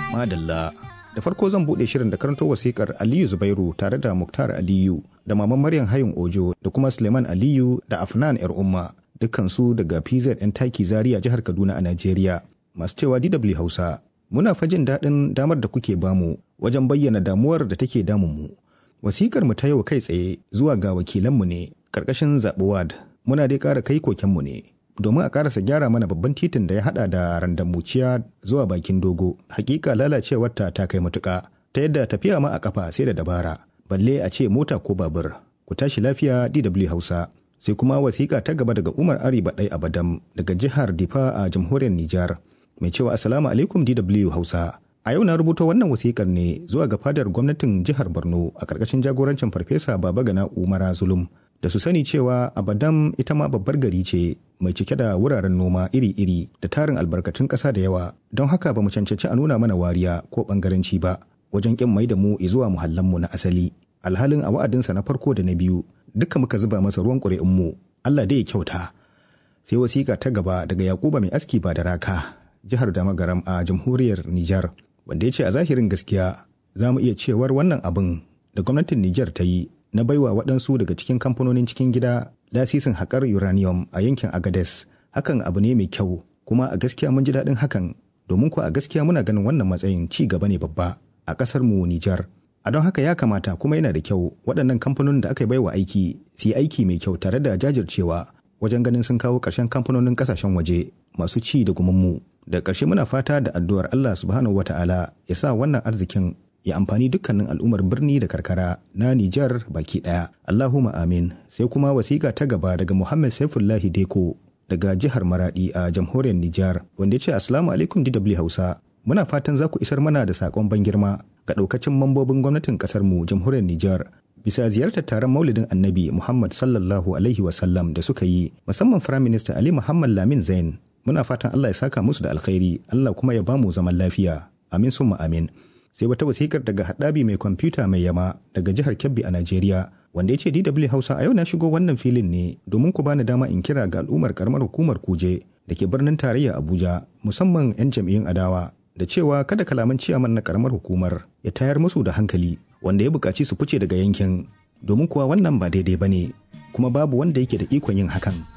Madalla. Da farko zan buɗe shirin da karanto wasikar Aliyu Zubairu tare da Muktar Aliyu da Maman Maryam Hayun Ojo da kuma Suleiman Aliyu da Afnan ‘yar umma dukkansu daga PZN Taki Zaria jihar Kaduna a Najeriya. Masu cewa DW Hausa, muna fajin daɗin damar da kuke bamu wajen bayyana damuwar da take damunmu. Wasikar mu ta yau kai tsaye zuwa ga wakilanmu ne ƙarƙashin zaɓuwad muna dai ƙara kai kokenmu ne. domin a karasa gyara mana babban titin da ya hada da randamuciya zuwa bakin dogo hakika lalacewarta ta kai matuka ta yadda tafiya ma a kafa sai da dabara balle a ce mota ko babur ku tashi lafiya dw hausa sai kuma wasiƙa ta gaba daga umar ari baɗai abadam daga jihar difa a jamhuriyar nijar mai cewa assalamu alaikum dw hausa a yau na rubuta wannan wasiƙar ne zuwa ga fadar gwamnatin jihar borno a ƙarƙashin jagorancin farfesa baba gana umara zulum da su sani cewa abadam ita ma babbar gari ce mai cike da wuraren noma iri-iri da tarin albarkatun ƙasa da yawa don haka ba mu cancanci a nuna mana wariya ko ɓangaranci ba wajen ƙin mai da mu zuwa muhallanmu na asali alhalin a wa'adinsa na farko da na biyu duka muka zuba masa ruwan ƙuri'unmu Allah dai ya kyauta sai wasiƙa ta gaba daga Yakuba mai aski ba da raka jihar Damagaram a jamhuriyar Nijar wanda ya ce a zahirin gaskiya za mu iya cewar wannan abin da gwamnatin Nijar ta yi na baiwa waɗansu daga cikin kamfanonin cikin gida lasisin haƙar uranium a yankin agades hakan abu ne mai kyau kuma a gaskiya mun ji daɗin hakan domin ko a gaskiya muna ganin wannan matsayin ci gaba ne babba a ƙasar mu Nijar. A don haka ya kamata kuma yana da kyau waɗannan kamfanonin da aka yi baiwa aiki su yi aiki mai kyau tare da jajircewa wajen ganin sun kawo ƙarshen kamfanonin ƙasashen waje masu ci da gumanmu. Da ƙarshe muna fata da addu'ar Allah subhanahu wata'ala ya sa wannan arzikin ya amfani dukkanin al'ummar birni da karkara na Nijar baki ɗaya. Allahumma amin. Sai kuma wasiƙa ta gaba daga Muhammad Saifullahi Deko daga jihar Maradi a jamhuriyar Nijar wanda ya ce Assalamu alaikum DW Hausa. Muna fatan za ku isar mana da saƙon ban girma ga ɗaukacin mambobin gwamnatin ƙasar mu jamhuriyar Nijar bisa ziyartar taron maulidin annabi Muhammad sallallahu alaihi wasallam da suka yi musamman Firaminista Ali Muhammad Lamin Zain. Muna fatan Allah ya saka musu da alkhairi Allah kuma ya bamu zaman lafiya. Amin summa amin. sai wata wasikar daga haɗabi mai kwamfuta mai yama daga jihar Kebbi a Najeriya wanda ya ce DW Hausa a yau na shigo wannan filin ne domin ku bani dama in kira ga al'ummar karamar hukumar Kuje da ke birnin tarayya Abuja musamman 'yan jam'iyyun adawa da cewa kada kalaman ciyaman na karamar hukumar ya tayar musu da hankali wanda ya buƙaci su fice daga yankin domin kuwa wannan ba daidai ba ne kuma babu wanda yake da ikon yin hakan